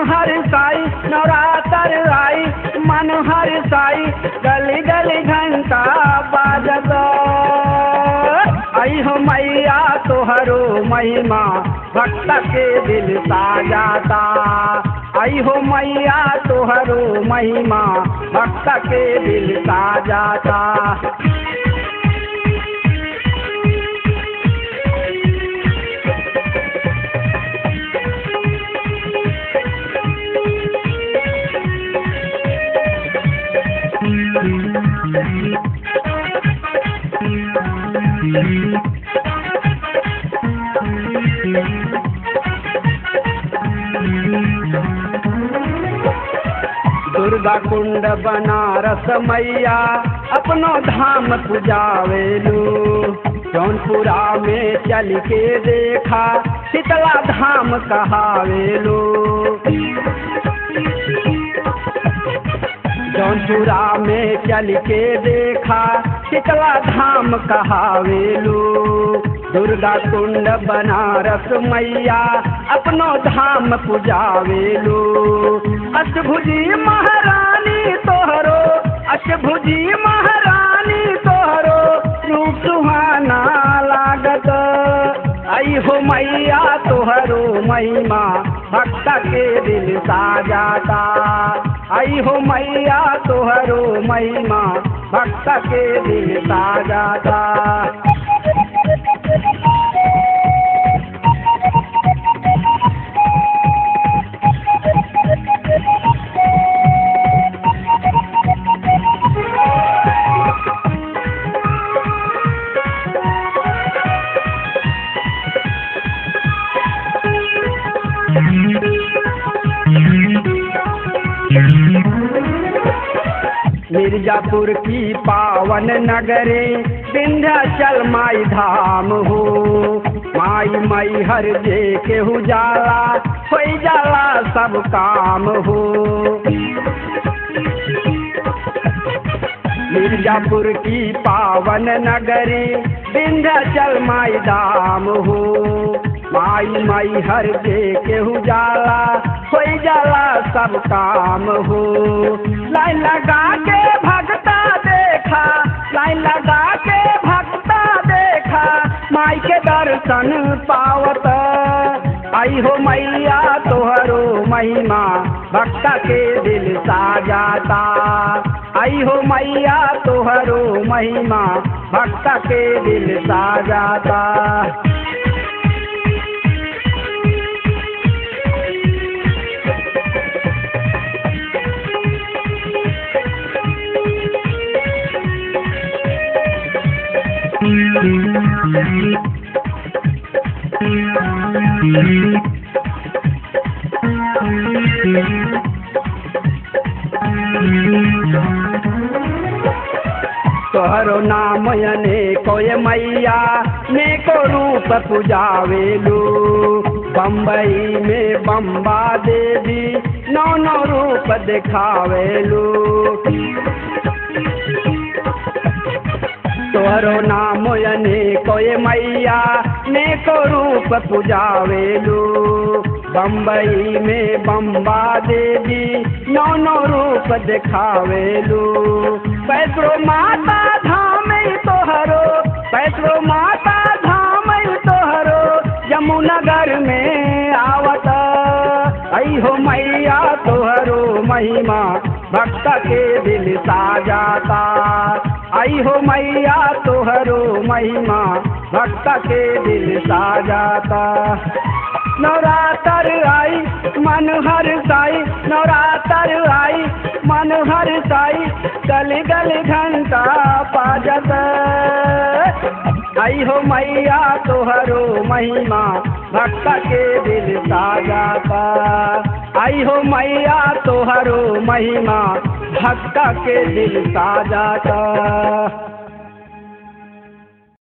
हर साई नवरात्र आई मन हर साई गली गली घंटा बाजत आई हो मैया तोहरो महिमा भक्त के दिल साजाता आई हो मैया तोहरो महिमा भक्त के दिल साजाता दुर्गा कुंड बनारस मैया अपनो धाम पुजावेलू जौनपुरा में चल के देखा शीतला धाम कहावेलू जौनपुरा में चल के देखा शीतला धाम कहावेलू दुर्गा कुंड बनारस मैया अपनो धाम पुजावेलू अष्टभुजी महारानी तोहरो अष्टभुजी महारानी तोहरो रूप सुहाना लागत आई हो मैया तोहरो महिमा भक्त के दिल साजाता आई हो मैया तोहरो महिमा भक्त के दिल साजाता मिर्जापुर की पावन नगरे विंध्याचल माई धाम हो माई माई हर जे केहू जाला होई जाला सब काम हो मिर्जापुर की पावन नगरी विंध्याचल माई धाम हो माई माई हर जे केहू जाला होई जाला सब काम हो लाइन लगा के भगता देखा लाइन लगा के भगता देखा माई के दर्शन पावत आई हो मैया तोहरो महिमा भक्त के दिल साजाता आई हो मैया तोहरो महिमा भक्त के दिल साजाता तोहरो नाम यने कोय मैया ने को रूप पुजावेलू बम्बई में बम्बा देवी नौ नौ रूप दिखावेलू तोहरो नाम यने कोय मैया ने को रूप पुजावेलू बम्बई में बम्बा देवी नौ नौ रूप दिखावेलू पैसरो माता धाम तोहरो पैसरो माता धाम तोहरो यमुनगर में आवत आई हो मैया तोहरो महिमा भक्त के दिल साजाता आई हो मैया तोहरो महिमा भक्त के दिल साजाता नवरात्र आई मन हर साई नवरात्र आई मन हर साई गली गली घंटा पाजत आई हो मैया तोहरो महिमा भक्त के दिल साजाता आई हो मैया तोहरो महिमा भक्त के दिल साजाता